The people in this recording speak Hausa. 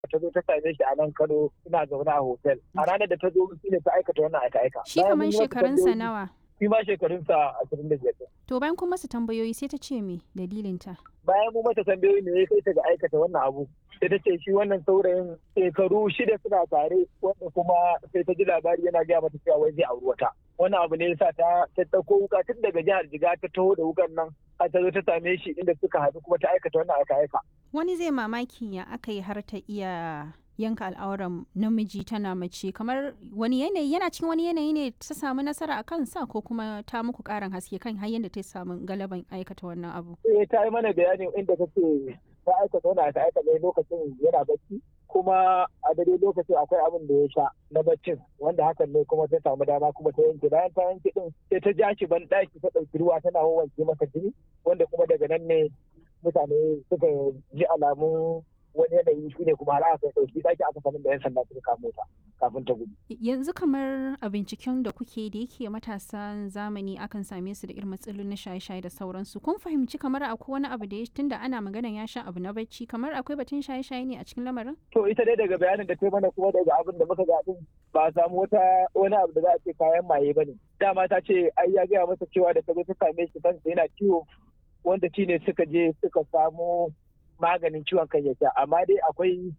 ta zo ta same shi a nan Kano ina zaune a hotel a ranar da ta zo shi ne ta aikata wannan aika aika Shi kaman shekarunsa nawa? shi ma shekarunsa ashirin da biyar To bayan kun masa tambayoyi sai ta ce me dalilinta? bayan mu mata tambayoyi ne ya kai ta ga aikata wannan abu sai ta ce shi wannan saurayin shekaru shida suna tare wanda kuma sai ta ji labari yana gaya mata cewa wai zai auri wata wannan abu ne yasa ta ta dauko wuka tun daga jihar Jiga ta taho da wukan nan har ta zo ta same shi inda suka haɗu kuma ta aikata wannan aka aika Wani zai mamaki ya aka yi har ta iya yanka al'auran namiji tana mace kamar wani yanayi yana cikin wani yanayi ne ta samu nasara a kansa ko kuma ta muku karin haske kan har yadda ta samu galaban aikata wannan abu. sai ta yi mana bayani inda ta ce ta aikata wannan aka aika ne lokacin yana bacci kuma a dare lokacin akwai abin da ya sha na baccin wanda hakan ne kuma ta samu dama kuma ta yanke bayan ta yanke din sai ta ja shi ban ɗaki ta ɗauki ruwa tana wanke masa jini wanda kuma daga nan ne mutane suka ji alamun wani yanayi shi ne kuma har aka ɗauki ɗaki aka sanin da yan sanda suka kamo ta kafin ta gudu. Yanzu kamar a binciken da kuke da yake matasan zamani akan same su da irin matsalolin na shaye-shaye da sauransu. Kun fahimci kamar akwai wani abu da ya tunda ana magana ya sha abu na bacci kamar akwai batun shaye-shaye ne a cikin lamarin? To ita dai daga bayanin da ta yi mana kuma daga abin da muka ga din ba a samu wata wani abu da za a ce kayan maye ba ne. Dama ta ce ai ya gaya masa cewa da ta zo ta same shi kansa yana ciwo wanda shi ne suka je suka samu maganin ciwon kan ya sha amma dai akwai